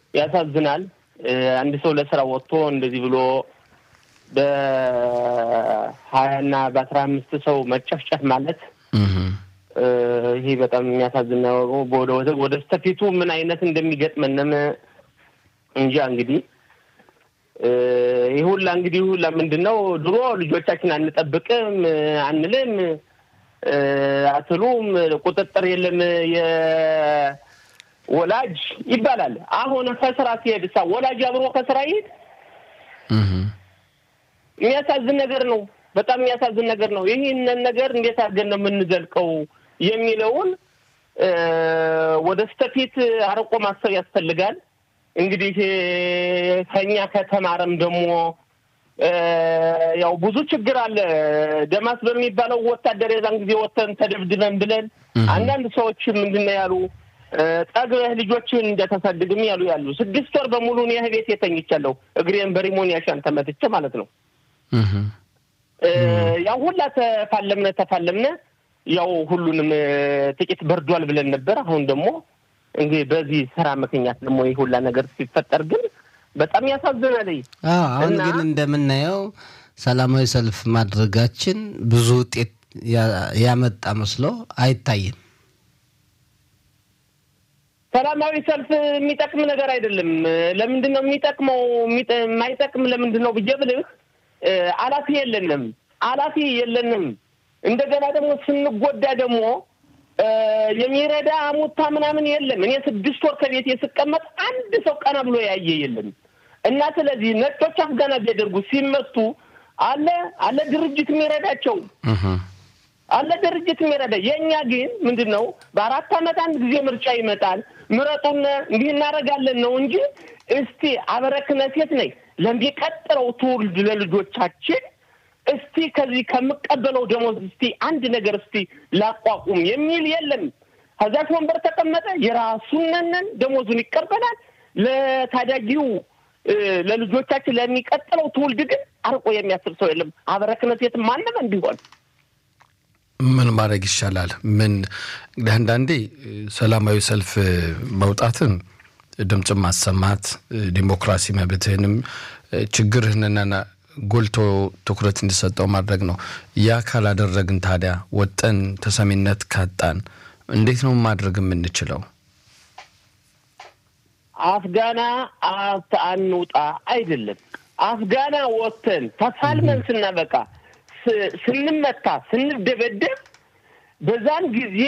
ያሳዝናል። አንድ ሰው ለስራ ወጥቶ እንደዚህ ብሎ በሀያና በአስራ አምስት ሰው መጨፍጨፍ ማለት ይሄ በጣም የሚያሳዝን ነው። ወደ ወደ ስተፊቱ ምን አይነት እንደሚገጥመንም እንጃ። እንግዲህ ይህ ሁላ እንግዲህ ሁላ ምንድን ነው ድሮ ልጆቻችን አንጠብቅም አንልም አትሉም፣ ቁጥጥር የለም የወላጅ ይባላል። አሁን ከስራ ሲሄድ ሳ ወላጅ አብሮ ከስራ ይሄድ የሚያሳዝን ነገር ነው። በጣም የሚያሳዝን ነገር ነው። ይህንን ነገር እንዴት አድርገን ነው የምንዘልቀው የሚለውን ወደ ስተፊት አርቆ ማሰብ ያስፈልጋል። እንግዲህ ከኛ ከተማረም ደግሞ ያው ብዙ ችግር አለ። ደማስ በሚባለው ወታደር የዛን ጊዜ ወተን ተደብድበን ብለን አንዳንድ ሰዎች ምንድን ነው ያሉ ጠግበህ ልጆችን እንደተሳድግም ያሉ ያሉ ስድስት ወር በሙሉ እኔ ቤት የተኝቻለሁ እግሬን በሪሞን ያሻን ተመትቼ ማለት ነው። ያው ሁላ ተፋለምነ ተፋለምነ ያው ሁሉንም ጥቂት በርዷል ብለን ነበር። አሁን ደግሞ እንግዲህ በዚህ ስራ ምክንያት ደግሞ ይህ ሁላ ነገር ሲፈጠር ግን በጣም ያሳዝናል። አሁን ግን እንደምናየው ሰላማዊ ሰልፍ ማድረጋችን ብዙ ውጤት ያመጣ መስሎ አይታይም። ሰላማዊ ሰልፍ የሚጠቅም ነገር አይደለም። ለምንድን ነው የሚጠቅመው? የማይጠቅም ለምንድን ነው ብዬ ብልህ አላፊ የለንም፣ አላፊ የለንም። እንደገና ደግሞ ስንጎዳ ደግሞ የሚረዳ አሙታ ምናምን የለም። እኔ ስድስት ወር ከቤት ስቀመጥ አንድ ሰው ቀና ብሎ ያየ የለም። እና ስለዚህ ነጮች አፍጋና ቢያደርጉ ሲመቱ አለ አለ ድርጅት የሚረዳቸው አለ ድርጅት የሚረዳ የእኛ ግን ምንድን ነው በአራት ዓመት አንድ ጊዜ ምርጫ ይመጣል። ምረጡን እንዲህ እናደርጋለን ነው እንጂ እስቲ አበረክነ ሴት ነኝ ለሚቀጥለው ትውልድ ለልጆቻችን እስቲ ከዚህ ከምቀበለው ደሞዝ እስቲ አንድ ነገር እስቲ ላቋቁም የሚል የለም። ከዛች ወንበር ተቀመጠ የራሱነንን ደሞዙን ይቀበላል። ለታዳጊው ለልጆቻችን ለሚቀጥለው ትውልድ ግን አርቆ የሚያስብ ሰው የለም። አበረክነ ሴት ማንም እንዲሆን ምን ማድረግ ይሻላል? ምን እንግዲህ አንዳንዴ ሰላማዊ ሰልፍ መውጣትን ድምፅ ማሰማት ዲሞክራሲ መብትህንም ችግርህንና ጎልቶ ትኩረት እንዲሰጠው ማድረግ ነው። ያ ካላደረግን ታዲያ ወጠን ተሰሚነት ካጣን እንዴት ነው ማድረግ የምንችለው? አፍጋና አንውጣ አይደለም። አፍጋና ወጥተን ተፋልመን ስናበቃ ስንመታ ስንደበደብ በዛን ጊዜ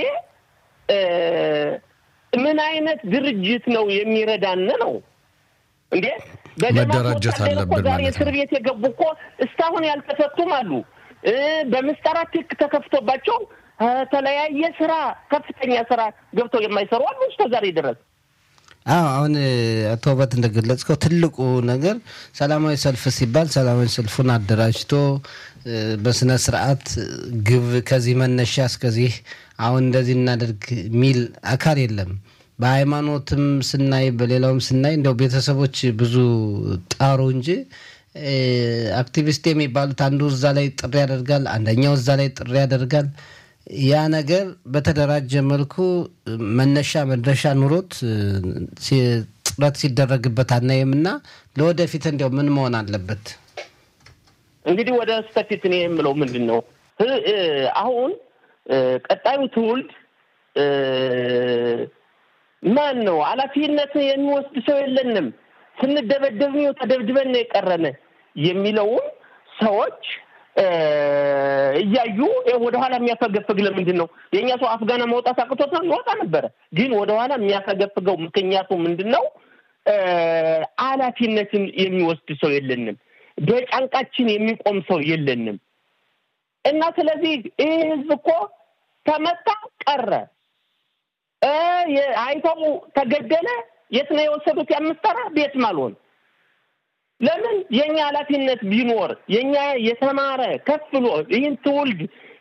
ምን አይነት ድርጅት ነው የሚረዳን ነው እንዴ? መደራጀት አለብን ዛሬ ማለት እስር ነው። ቤት የገቡ እኮ እስካሁን ያልተፈቱም አሉ። በምስጠራት ትክ ተከፍቶባቸው ተለያየ ስራ ከፍተኛ ስራ ገብተው የማይሰሩ አሉ እስከ ዛሬ ድረስ። አዎ አሁን አቶ ውበት እንደገለጽከው ትልቁ ነገር ሰላማዊ ሰልፍ ሲባል ሰላማዊ ሰልፉን አደራጅቶ በስነ ስርዓት ግብ ከዚህ መነሻ እስከዚህ አሁን እንደዚህ እናደርግ የሚል አካል የለም። በሃይማኖትም ስናይ በሌላውም ስናይ እንደው ቤተሰቦች ብዙ ጣሩ እንጂ አክቲቪስት የሚባሉት አንዱ እዛ ላይ ጥሪ ያደርጋል፣ አንደኛው እዛ ላይ ጥሪ ያደርጋል። ያ ነገር በተደራጀ መልኩ መነሻ መድረሻ ኑሮት ጥረት ሲደረግበት አናይም እና ለወደፊት እንዲያው ምን መሆን አለበት? እንግዲህ ወደ ስተፊት እኔ የምለው ምንድን ነው አሁን ቀጣዩ ትውልድ ማን ነው ኃላፊነት የሚወስድ ሰው የለንም። ስንደበደብ ነው ተደብድበን ነው የቀረነ የሚለውን ሰዎች እያዩ ወደኋላ የሚያፈገፍግ ለምንድን ነው? የእኛ ሰው አፍጋና መውጣት አቅቶት ነው ይወጣ ነበረ። ግን ወደኋላ የሚያፈገፍገው ምክንያቱ ምንድን ነው? ኃላፊነትን የሚወስድ ሰው የለንም። በጫንቃችን የሚቆም ሰው የለንም። እና ስለዚህ ይህ ህዝብ እኮ ተመታ ቀረ፣ አይተው ተገደለ። የት ነው የወሰዱት? ያምስጠራ ቤት ማልሆን ለምን የእኛ ኃላፊነት ቢኖር የእኛ የተማረ ከፍ ብሎ ይህን ትውልድ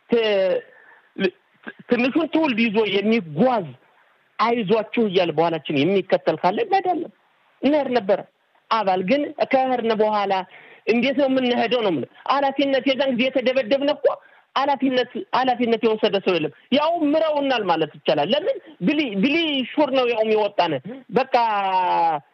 ትንሹን ትውልድ ይዞ የሚጓዝ አይዟችሁ እያለ በኋላችን የሚከተል ካለ እንሄዳለን እንሄድ ነበረ። አባል ግን ከህርን በኋላ እንዴት ነው የምንሄደው? ነው የምልህ ኃላፊነት የዛን ጊዜ የተደበደብን እኮ ኃላፊነት ኃላፊነት የወሰደ ሰው የለም። ያው ምረውናል ማለት ይቻላል። ለምን ብሊ ብሊ ሹር ነው ያው የሚወጣን በቃ